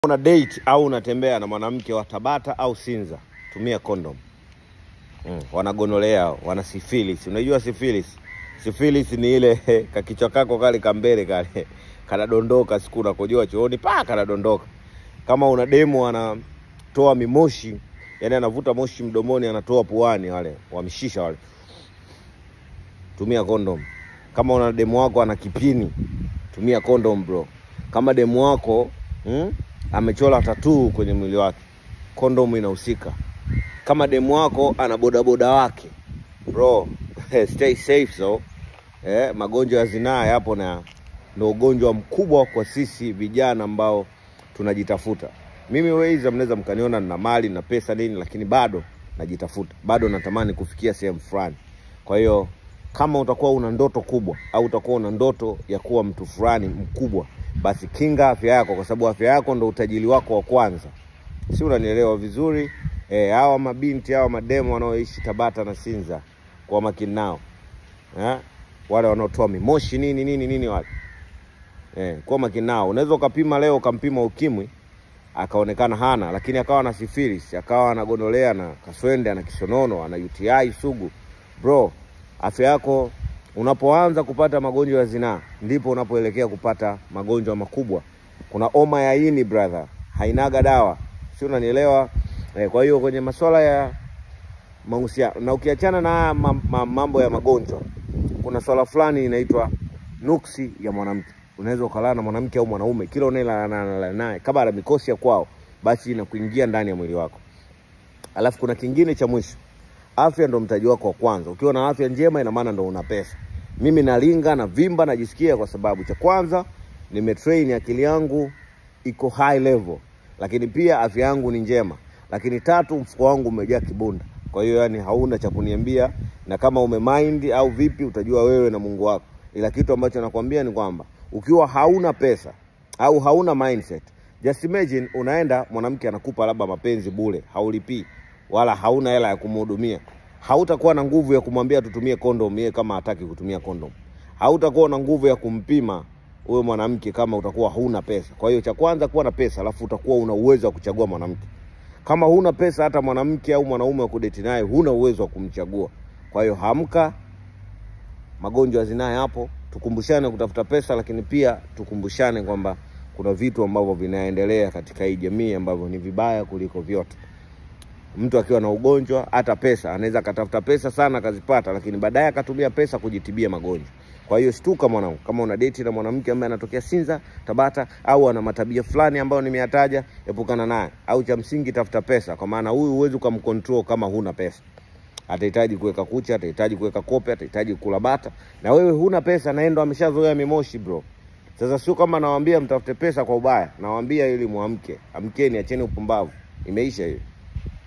una date au unatembea na mwanamke wa Tabata au Sinza, tumia condom. Mm, wanagonolea wana syphilis. Unajua syphilis? Syphilis ni ile kakichwa kako kale kambele kale kanadondoka siku unakojoa chooni pa kanadondoka. Kama una demo anatoa mimoshi, yani anavuta moshi mdomoni anatoa puani, wale wamshisha wale, tumia condom. Kama una demo wako ana kipini, tumia condom bro. Kama demo wako mm, amechora tatuu kwenye mwili wake, kondomu inahusika. Kama demu wako ana bodaboda wake bro, stay safe so. Eh, magonjwa ya zinaa yapo na ndo ugonjwa mkubwa kwa sisi vijana ambao tunajitafuta. Mimi Weiza, mnaweza mkaniona nina mali na pesa nini, lakini bado najitafuta, bado natamani kufikia sehemu fulani. Kwa hiyo kama utakuwa una ndoto kubwa au utakuwa una ndoto ya kuwa mtu fulani mkubwa, basi kinga afya yako, kwa sababu afya yako ndo utajiri wako wa kwanza. Si unanielewa vizuri? Eh, hawa mabinti hawa mademo wanaoishi Tabata na Sinza, kwa makini nao eh, wale wanaotoa mimoshi nini nini nini wale eh, kwa makini nao. Unaweza ukapima leo ukampima ukimwi akaonekana hana, lakini akawa na syphilis, akawa anagondolea na kaswende, ana kisonono, ana UTI sugu. Bro, afya yako unapoanza kupata magonjwa ya zinaa ndipo unapoelekea kupata magonjwa makubwa. Kuna homa ya ini brother, hainaga dawa, si unanielewa? Eh, kwa hiyo kwenye masuala ya mahusiano na ukiachana na haya mam- mam- mambo ya magonjwa, kuna swala fulani inaitwa nuksi ya mwanamke. Unaweza ukalala na mwanamke au mwanaume, kila unayelala naye kama ana mikosi ya kwao, basi inakuingia ndani ya mwili wako. Alafu kuna kingine cha mwisho, afya ndo mtaji wako wa kwanza. Ukiwa na afya njema, ina maana ndo una pesa. Mimi nalinga na vimba, najisikia kwa sababu cha kwanza nimetrain, akili yangu iko high level, lakini pia afya yangu ni njema, lakini tatu, mfuko wangu umejaa kibunda. Kwa hiyo yani hauna cha kuniambia, na kama umemind au vipi, utajua wewe na Mungu wako. Ila kitu ambacho nakwambia ni kwamba ukiwa hauna pesa au hauna mindset, just imagine unaenda mwanamke anakupa labda mapenzi bure, haulipii wala hauna hela ya kumhudumia, hautakuwa na nguvu ya kumwambia tutumie kondom yeye kama hataki kutumia kondom, hautakuwa na nguvu ya kumpima huyo mwanamke kama utakuwa huna pesa. Kwa hiyo cha kwanza kuwa na pesa, alafu utakuwa una uwezo wa kuchagua mwanamke. Kama huna pesa, hata mwanamke au mwanaume wa kudeti naye huna uwezo wa kumchagua. Kwa hiyo hamka, magonjwa ya zinaa yapo, tukumbushane kutafuta pesa, lakini pia tukumbushane kwamba kuna vitu ambavyo vinaendelea katika hii jamii ambavyo ni vibaya kuliko vyote. Mtu akiwa na ugonjwa, hata pesa anaweza akatafuta pesa sana akazipata, lakini baadaye akatumia pesa kujitibia magonjwa. Kwa hiyo shtuka mwanangu, kama una deti na mwanamke ambaye anatokea Sinza, Tabata au ana matabia fulani ambayo nimeyataja, epukana naye, au cha msingi tafuta pesa, kwa maana huyu huwezi ukamcontrol kama huna pesa. Atahitaji kuweka kucha, atahitaji kuweka kope, atahitaji kula bata, na wewe huna pesa, na yeye ndo ameshazoea mimoshi bro. Sasa sio kama nawaambia mtafute pesa kwa ubaya, nawaambia ili muamke. Amkeni, acheni upumbavu, imeisha hiyo.